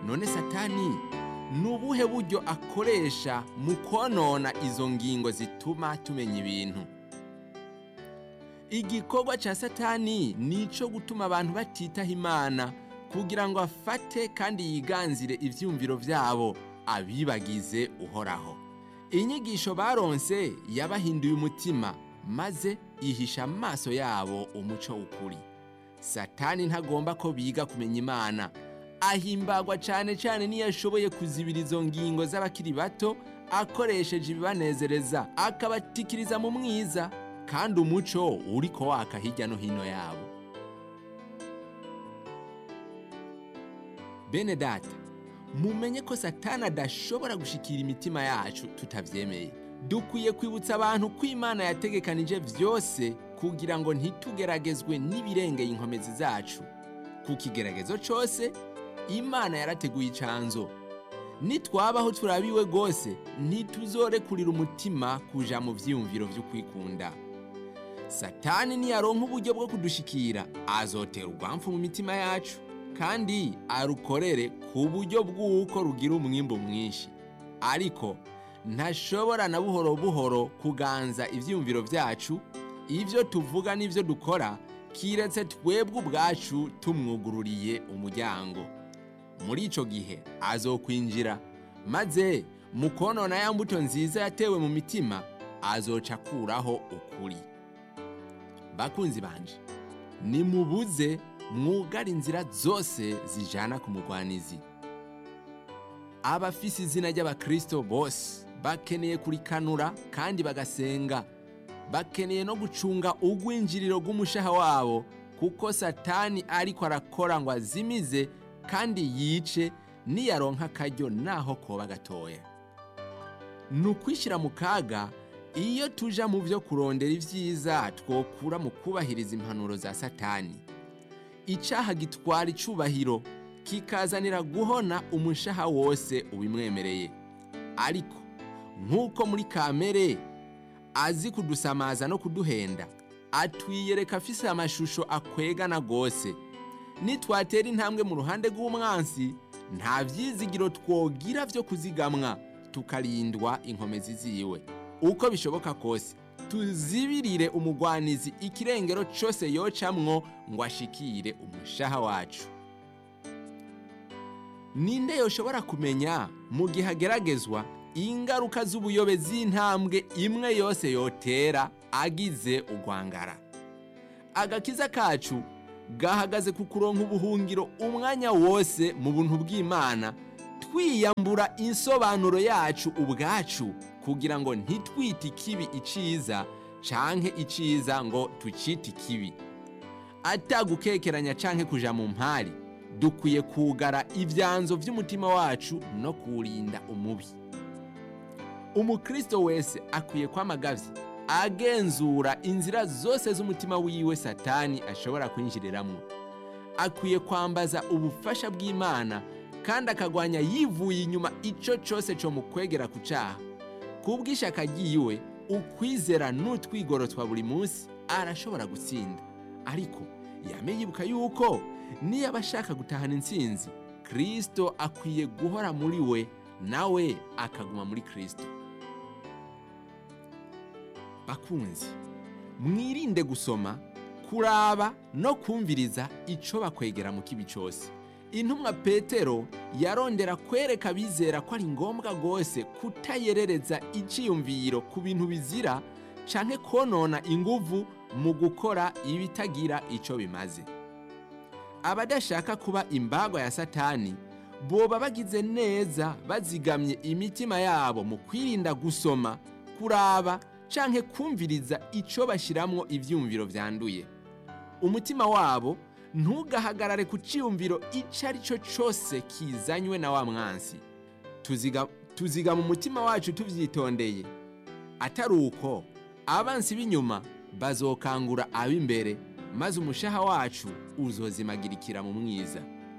none satani ni ubuhe buryo akoresha mu konona izo ngingo zituma tumenya ibintu igikorwa cya satani ni icyo gutuma abantu batitaho imana kugira ngo afate kandi yiganzire ibyumviro byabo abibagize uhoraho inyigisho baronse yabahinduye umutima maze ihisha amaso yabo umuco w'ukuri satani ntagomba ko biga kumenya imana ahimbagwa cyane cyane niyo ashoboye kuzibira izo ngingo z'abakiri bato akoresheje ibibanezereza akabatikiriza mu mwiza kandi umuco uri ko waka hirya no hino yabo bene data mumenye ko satani adashobora gushikira imitima yacu tutabyemeye dukwiye kwibutsa abantu ko imana yategekanije byose kugira ngo ntitugeragezwe n'ibirengeye inkomezi zacu ku kigeragezo cyose imana yarateguye icanzo nitwabaho turabiwe rwose ntituzorekurira umutima kuja mu vyiyumviro vyo kwikunda satani niyaronka uburyo bwo kudushikira azotera urwamfu mu mitima yacu kandi arukorere ku buryo bw'uko rugira umwimbu mwinshi ariko ntashobora na buhoro buhoro kuganza ivyiyumviro vyacu ivyo tuvuga n'ivyo dukora kiretse twebwe ubwacu tumwugururiye umuryango muri ico gihe azokwinjira maze mu konona ya mbuto nziza yatewe mu mitima azoca akuraho ukuri bakunzi banje nimubuze mwugara inzira zose zijana ku mugwanizi abafise izina ry'abakristo bose bakeneye kurikanura kandi bagasenga bakeneye no gucunga ugwinjiriro rw'umushaha wabo kuko satani ariko arakora ngo azimize kandi yice niyaronka akaryo naho koba gatoya ni ukwishyira mu kaga iyo tuja mu byo kurondera ibyiza twokura mu kubahiriza impanuro za satani icyaha gitwara icubahiro kikazanira guhona umushaha wose ubimwemereye ariko nk'uko muri kamere azi kudusamaza no kuduhenda atwiyereka afise amashusho akwegana rwose nitwatera intambwe mu ruhande rw'umwansi nta byizigiro twogira byo kuzigamwa tukarindwa inkomezi ziwe uko bishoboka kose tuzibirire umugwanizi ikirengero cyose yocamwo ngo ashikire umushaha wacu ninde yoshobora kumenya mu gihe ageragezwa ingaruka z'ubuyobe z'intambwe imwe yose yotera agize urwangara agakiza kacu gahagaze ku kuronka ubuhungiro umwanya wose mu buntu bw'imana twiyambura insobanuro yacu ubwacu kugira ngo ntitwite ikibi iciza canke iciza ngo tucite ikibi atagukekeranya canke kuja mu mpari dukwiye kugara ibyanzo by'umutima wacu no kuwurinda umubi umukristo wese akwiye kwamagavye agenzura inzira zose z'umutima wiwe satani ashobora kwinjiriramwo akwiye kwambaza ubufasha bw'imana kandi akagwanya yivuye inyuma ico cose co mu kwegera ku caha kubw'ishaka ryiwe ukwizera n'utwigoro twa buri munsi arashobora gutsinda ariko yame yibuka yuko niyo aba ashaka gutahana intsinzi kristo akwiye guhora muri we nawe akaguma muri kristo bakunzi mwirinde gusoma kuraba no kumviriza ico bakwegera mu kibi cyose intumwa petero yarondera kwereka abizera ko ari ngombwa rwose kutayerereza iciyumviro ku bintu bizira canke konona inguvu mu gukora ibitagira ico bimaze abadashaka kuba imbagwa ya satani boba bagize neza bazigamye imitima yabo mu kwirinda gusoma kuraba canke kumviriza ico bashiramwo ivyumviro vyanduye umutima wabo ntugahagarare ku ciyumviro ico ari cyo cose kizanywe na wa mwansi tuziga, tuziga mu mutima wacu tuvyitondeye atari uko abansi b'inyuma bazokangura ab'imbere maze umushaha wacu uzozimagirikira mu mwiza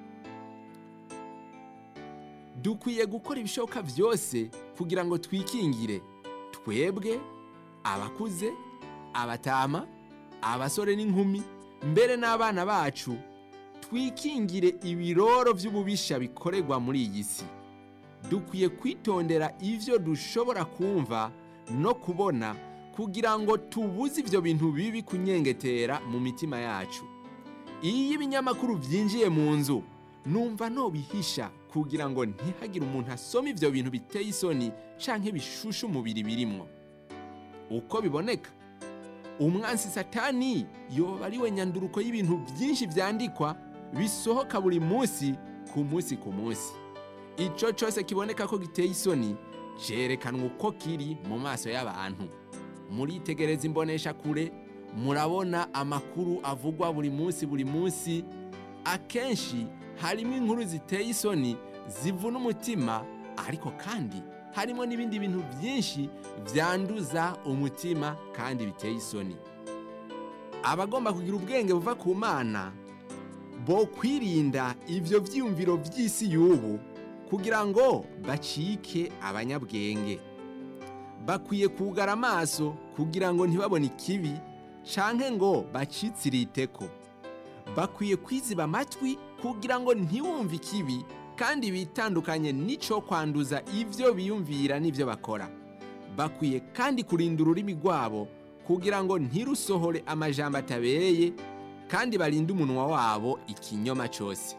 dukwiye gukora ibishoboka byose kugira ngo twikingire twebwe abakuze abatama abasore n'inkumi mbere n'abana bacu twikingire ibiroro by'ububisha bikorerwa muri iyi si dukwiye kwitondera ibyo dushobora kumva no kubona kugira ngo tubuze ibyo bintu bibi kunyengetera mu mitima yacu iyo ibinyamakuru byinjiye mu nzu numva nobihisha kugira ngo ntihagire umuntu asoma ibyo bintu biteye isoni canke bishushe umubiri birimwo uko biboneka umwansi satani yoba ari we nyanduruko y'ibintu byinshi byandikwa bisohoka buri munsi ku munsi ku munsi icyo cyose kiboneka ko giteye isoni cyerekanwa uko kiri mu maso y'abantu muritegereza imbonesha kure murabona amakuru avugwa buri munsi buri munsi akenshi harimo inkuru ziteye isoni zivuna umutima ariko kandi harimo n'ibindi bintu byinshi byanduza umutima kandi biteye isoni abagomba kugira ubwenge buva ku mana bo kwirinda ibyo byiyumviro by'isi y'ubu kugira ngo bacike abanyabwenge bakwiye kugara amaso kugira ngo ntibabone ikibi canke ngo bacitsirite bakwiye kwiziba amatwi kugira ngo ntiwumve ikibi kandi bitandukanye n'icyo kwanduza ibyo biyumvira n'ibyo bakora bakwiye kandi kurinda ururimi rwabo kugira ngo ntirusohore amajambo atabereye kandi barinde umunwa wabo ikinyoma cyose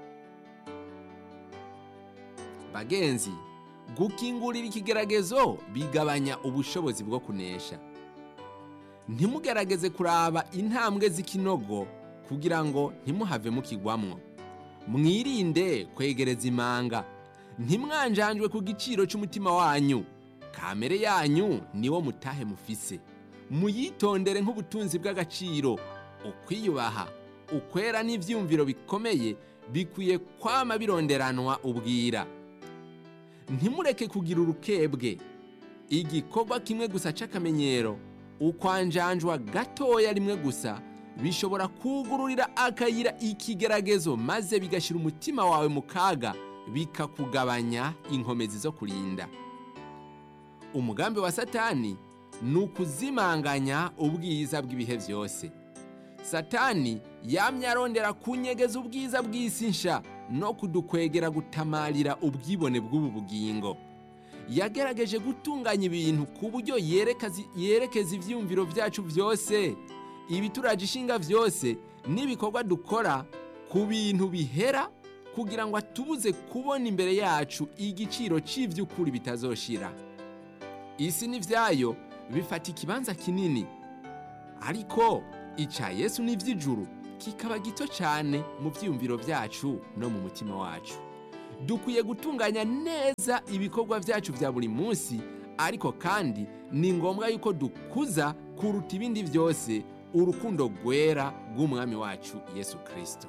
bagenzi gukingurira ikigeragezo bigabanya ubushobozi bwo kunesha ntimugerageze kuraba intambwe z'ikinogo kugira ngo ntimuhave mukigwamwo mwirinde kwegereza imanga ntimwanjanjwe ku giciro cy'umutima wanyu kamere yanyu niwo mutahe mufise muyitondere nk'ubutunzi bw'agaciro ukwiyubaha ukwera n'ibyiyumviro bikomeye bikwiye kwama bironderanwa ubwira ntimureke kugira urukebwe igikorwa kimwe gusa cy'akamenyero ukwanjanjwa gatoya rimwe gusa bishobora kugururira akayira ikigeragezo maze bigashyira umutima wawe mu kaga bikakugabanya inkomezi zo kurinda umugambi wa satani ni ukuzimanganya ubwiza bw'ibihe byose satani yamye arondera kunyegeza ubwiza bw'isi nsha no kudukwegera gutamarira ubwibone bw'ubu bugingo yagerageje gutunganya ibintu ku buryo yerekeza ibyiyumviro byacu byose ibituraje ishinga byose n'ibikorwa dukora ku bintu bihera kugira ngo atubuze kubona imbere yacu igiciro cy'iby'ukuri bitazoshira isi n'ibyayo bifata ikibanza kinini ariko icya yesu n'iby'ijuru kikaba gito cyane mu byiyumviro byacu no mu mutima wacu dukwiye gutunganya neza ibikorwa byacu bya buri munsi ariko kandi ni ngombwa yuko dukuza kuruta ibindi byose urukundo rwera rw'umwami wacu yesu kirisito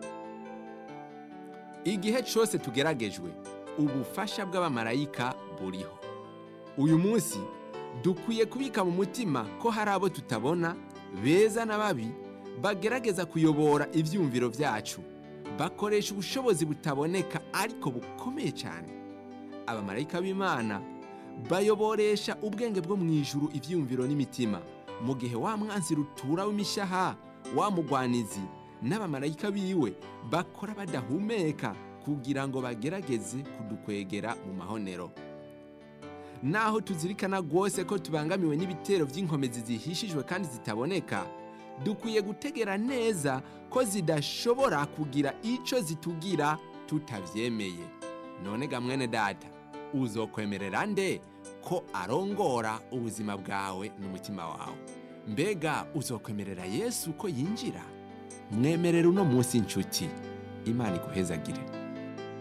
igihe cyose tugeragejwe ubufasha bw'abamarayika buriho uyu munsi dukwiye kubika mu mutima ko hari abo tutabona beza na babi bagerageza kuyobora ibyumviro byacu bakoresha ubushobozi butaboneka ariko bukomeye cyane abamarayika b'imana bayoboresha ubwenge bwo mu ijuru ibyumviro n'imitima mu gihe wa mwanzi rutura w'imishaha wa mugwanizi n'abamarayika biwe bakora badahumeka kugira ngo bagerageze kudukwegera mu mahonero naho tuzirikana rwose ko tubangamiwe n'ibitero by'inkomezi zihishijwe kandi zitaboneka dukwiye gutegera neza ko zidashobora kugira icyo zitugira tutabyemeye none ga mwene data uzokwemerera nde ko arongora ubuzima bwawe n'umutima wawe mbega uzokwemerera yesu ko yinjira mwemerera uno munsi inshuti imana iguhezagire